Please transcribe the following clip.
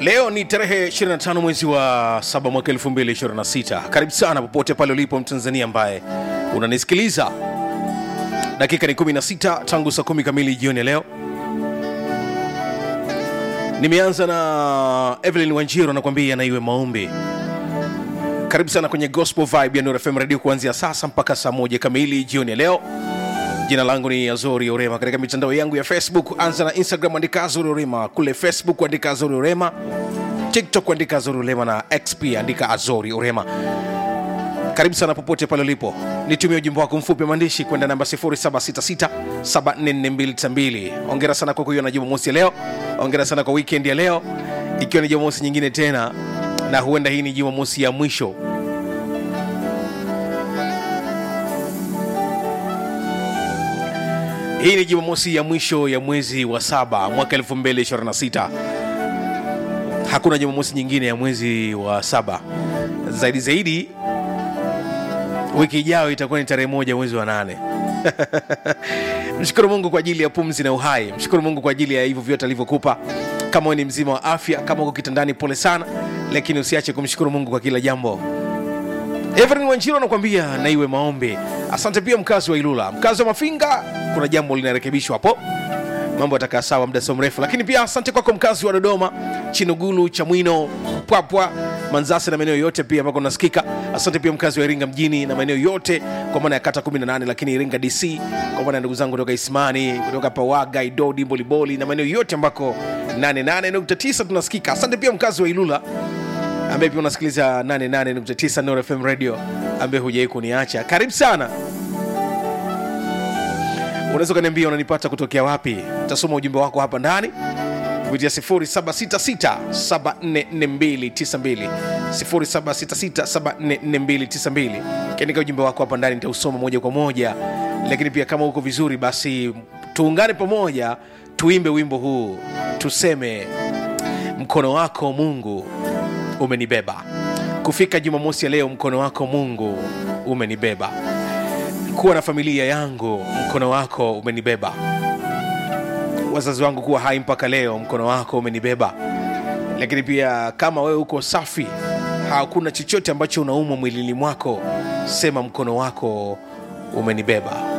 leo ni tarehe 25 mwezi wa 7 mwaka 2026 karibu sana popote pale ulipo mtanzania ambaye unanisikiliza dakika ni 16 tangu saa 10 kamili jioni ya leo nimeanza na evelyn wanjiro anakuambia na iwe maombi karibu sana kwenye gospel vibe ya Nuru FM radio kuanzia sasa mpaka saa moja kamili jioni ya leo jina langu ni azori orema katika mitandao yangu ya facebook anza na instagram andika azori orema kule facebook andika azori orema tiktok andika azori orema na xp andika azori orema karibu sana popote pale ulipo nitumie ujumbe wako mfupi wa maandishi kwenda namba 0766744292 ongera sana kwa kuiona jumamosi ya leo ongera sana kwa weekend ya leo ikiwa ni jumamosi nyingine tena na huenda hii ni jumamosi ya mwisho hii ni jumamosi ya mwisho ya mwezi wa saba mwaka 2026 hakuna jumamosi nyingine ya mwezi wa saba zaidi zaidi wiki ijayo itakuwa ni tarehe moja mwezi wa nane mshukuru mungu kwa ajili ya pumzi na uhai mshukuru mungu kwa ajili ya hivyo vyote alivyokupa kama wewe ni mzima wa afya kama uko kitandani pole sana lakini usiache kumshukuru mungu kwa kila jambo Everin Wanjiro anakuambia na iwe maombi. Asante pia mkazi wa Ilula, mkazi wa Mafinga, kuna jambo linarekebishwa hapo, mambo yatakaa sawa muda sio mrefu. Lakini pia asante kwako mkazi wa Dodoma, Chinugulu, Chamwino, Pwapwa, Manzasi na maeneo yote pia ambako nasikika. Asante pia mkazi wa Iringa mjini na maeneo yote kwa maana ya kata 18, lakini Iringa DC, kwa maana ya ndugu zangu kutoka Isimani, kutoka Pawaga, Idodi, Mboliboli na maeneo yote ambako 88.9 tunasikika. Asante pia mkazi wa Ilula ambaye pia unasikiliza 88.9 Nuru FM radio ambaye hujawai kuniacha karibu sana unaweza ukaniambia unanipata kutokea wapi tasoma ujumbe wako hapa ndani kupitia 0766744292 0766744292 kiandika ujumbe wako hapa ndani nitausoma moja kwa moja lakini pia kama uko vizuri basi tuungane pamoja tuimbe wimbo huu tuseme mkono wako mungu umenibeba kufika jumamosi ya leo mkono wako mungu umenibeba kuwa na familia yangu mkono wako umenibeba wazazi wangu kuwa hai mpaka leo mkono wako umenibeba lakini pia kama wewe uko safi hakuna chochote ambacho unaumwa mwilini mwako sema mkono wako umenibeba